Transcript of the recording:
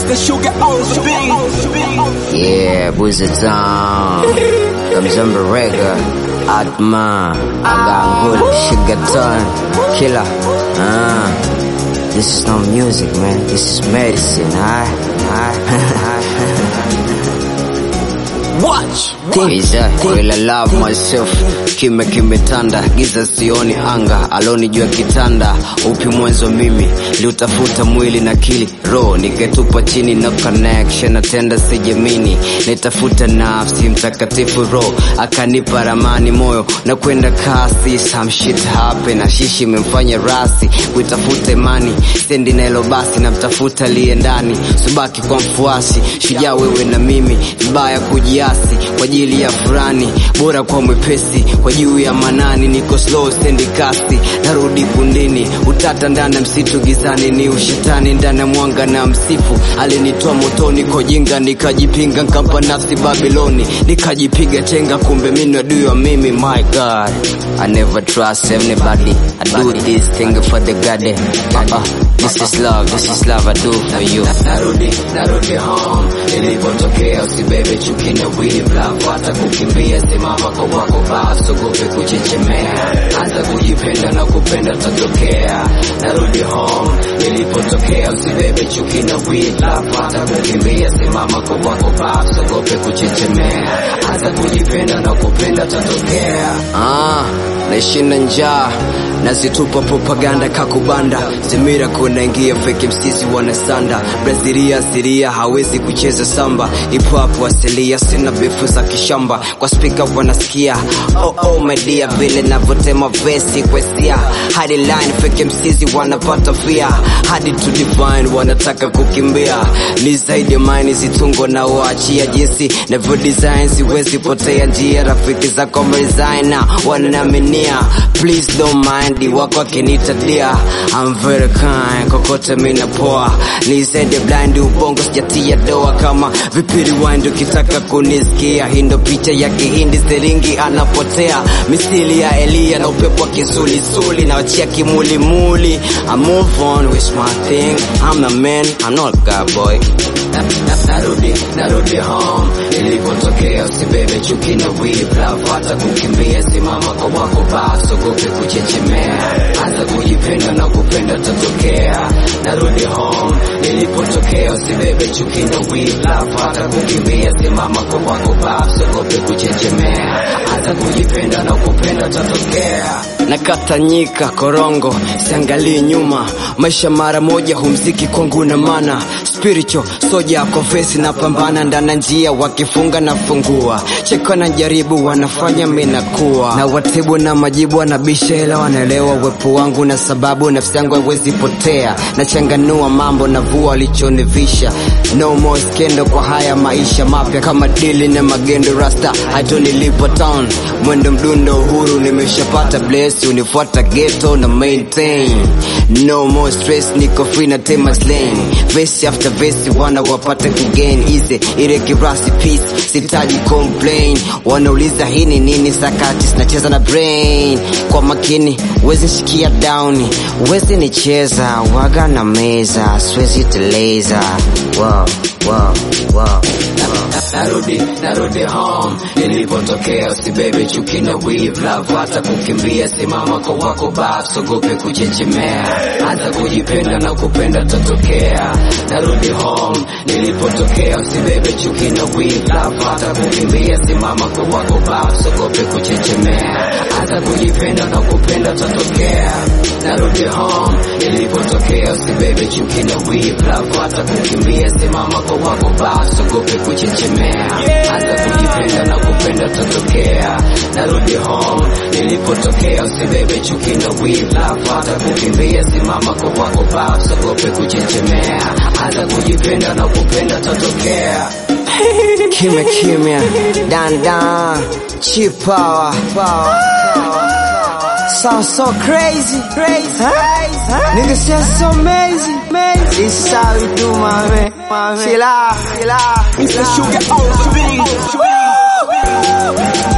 the sugar on the beat. Yeah, Boozy Town. Kamzamba Rega. Atma. Agangul. Sugar Town. Killer. Ah. This is not music, man. This is medicine, alright? Watch. Iza, will I love myself kime kimetanda giza sioni anga alonijua kitanda upi mwanzo mimi liutafuta mwili na kili roho niketupa chini na connection natenda sijamini nitafuta nafsi mtakatifu roho akanipa ramani moyo na kwenda kasi some shit happen na shishi imemfanya rasi kuitafuta imani stendi naelo basi namtafuta liye ndani subaki kwa mfuasi shujaa wewe na mimi vibaya kujiasi kwa ajili ya furani bora kwa mwepesi kwa juu ya manani niko slow stendi kasi narudi kundini utata ndani ya msitu gizani ni ushetani ndani ya mwanga na msifu alinitoa motoni kojinga nikajipinga nkampa nafsi babiloni nikajipiga chenga kumbe mimi adui wa mimi my god I never trust anybody I do this thing for the god uh, uh, this is love this is love I do for you narudi narudi home nilipotokea usibebe chuki na wivu love hata kukimbia simama kwa wako basi ugope kuchechemea anza kujipenda na kupenda tatokea narudi home nilipotokea usibebe chuki na wivu love hata kukimbia simama kwa wako basi ugope kuchechemea anza kujipenda na kupenda tatokea Ah, naishinda njaa nazitupa propaganda kakubanda zimira kunaingia fake msisi wanasanda brazilia asiria hawezi kucheza samba ipo hapo asilia sina bifu za kishamba kwa spika wanasikia oh, oh, my dear vile navyotema vesi kwesia hadi line fake msisi wanapata fia hadi to divine wanataka kukimbia ni zaidi ya mine zitungo na waachia jinsi navyo design siwezi potea njia rafiki zako mresigner wananiaminia please don't mind wako akinita dia I'm very kind kokote mina poa ni zaidi blind ubongo sijatia doa kama vipiri wind ukitaka kunisikia hindo picha ya kihindi siringi anapotea misili ya Elia na upepo wa kisulisuli na wachia kimulimuli I move on with my thing I'm a man I'm not a god boy Na- na- narudi narudi home nilipotokea usibebe chuki na wivu love hata kukimbia simama kwa wako basi ugope kuchechemea anza kujipenda na kupenda tatokea narudi home nilipotokea usibebe chuki na wivu love hata kukimbia simama kwa wako basi ugope kuchechemea anza kujipenda na kupenda tatokea nakatanyika korongo siangalii nyuma maisha mara moja humziki kwangu na mana spiritual soja kofesi na pambana ndana njia wakifunga na fungua cheko na jaribu wanafanya minakuwa na watibu na majibu wanabisha ila wanaelewa uwepo wangu na sababu nafsi yangu haiwezi potea nachanganua mambo na vua walichonivisha no more skendo kwa haya maisha mapya kama dili na magendo rasta hata nilipo town mwendo mdundo uhuru nimeshapata bless unifuata ghetto na maintain no more stress niko free na tema slang verse after verse wana wapate kugain easy ile kirasi peace sitaji complain wanauliza hii ni nini sakati sinacheza na brain kwa makini wezi shikia down wezi nicheza waga na meza siwezi teleza wow, wow, wow. narudi narudi home nilipotokea usibebe chuki na wivu love hata kukimbia simama kwa wako basi ogope kuchechemea hata kujipenda na kupenda tatokea narudi home nilipotokea usibebe chuki na wivu love hata kukimbia simama kwa wako basi ogope kuchechemea hata kujipenda na kupenda tatokea narudi home nilipotokea usibebe chuki na wivu love hata kukimbia simama kwa wako basi ogope kuchechemea hata kujipenda na kupenda tatokea narudi home nilipotokea usibebe chuki na wivu love hata kukimbia simama kwa wako basi ogope kuchechemea hata kujipenda na kupenda tatokea kimya kimya dan dan cheap power power Sound so crazy, crazy, huh? Niggas just so amazing, amazing. This is how we do, my man, my man. Chill out, chill out. It's the sugar on the beat.